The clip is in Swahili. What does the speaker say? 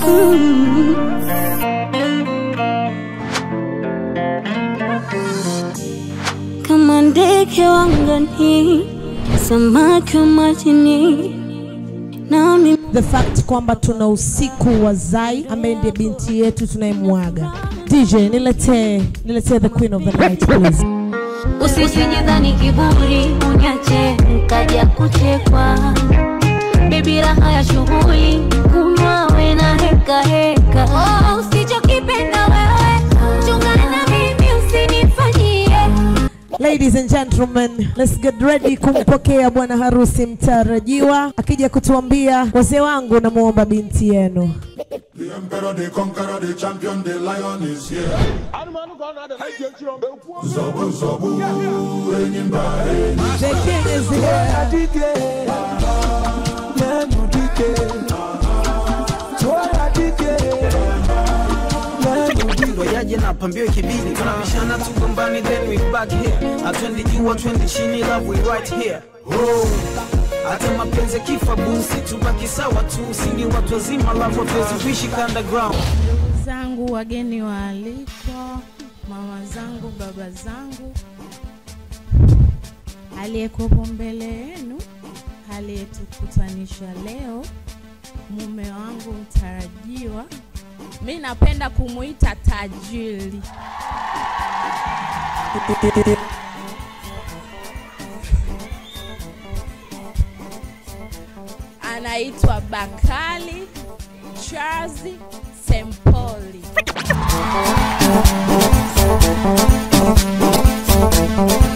kama ndege wangani, samaki wa majini, nami the fact kwamba tuna usiku wa Zai ambaye ndiye binti yetu tunayemwaga. DJ, niletee niletee the queen of the night please. usisijidhani kiburi unyache nkaja kuchekwa bebi raha ya shughuli kunywa we na heka heka oh, usichokipenda wewe chungana mimi usinifanyie Ladies and gentlemen, let's get ready kumpokea bwana harusi mtarajiwa akija kutuambia wazee wangu namuomba binti yenu. The emperor, the conqueror, the champion, the lion is here. Zobu, zobu, enyimba, enyimba. The king is here. yaje na pambio ikibidi tunabishana tugombani then we back here atwendi juu atwendi chini love we right here oh. hata mapenzi kifa busi tubaki sawa tu sini watu wazima love watuwezi kuishi underground zangu, wageni waalikwa, mama zangu, baba zangu, aliyekuwepo mbele yenu, aliyetukutanisha leo, mume wangu mtarajiwa, mi napenda kumuita tajiri. Anaitwa Bakali Charles Sempoli.